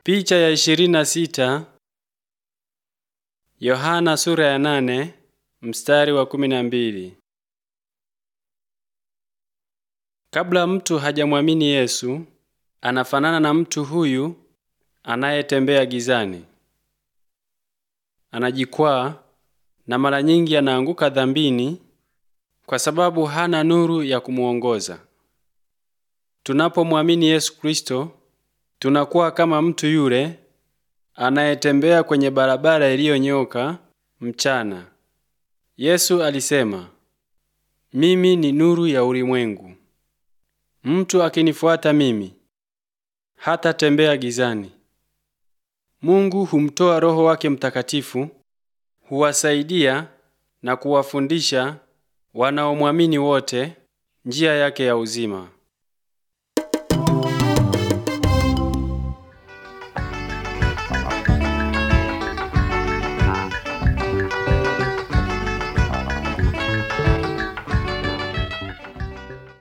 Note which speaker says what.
Speaker 1: Picha ya ishirini na sita Yohana sura ya nane mstari wa kumi na mbili. Kabla mtu hajamwamini Yesu, anafanana na mtu huyu anayetembea gizani. Anajikwaa na mara nyingi anaanguka dhambini kwa sababu hana nuru ya kumuongoza. Tunapomwamini Yesu Kristo, tunakuwa kama mtu yule anayetembea kwenye barabara iliyonyooka mchana. Yesu alisema, mimi ni nuru ya ulimwengu. Mtu akinifuata mimi hatatembea gizani. Mungu humtoa Roho wake Mtakatifu, huwasaidia na kuwafundisha wanaomwamini wote njia yake ya uzima.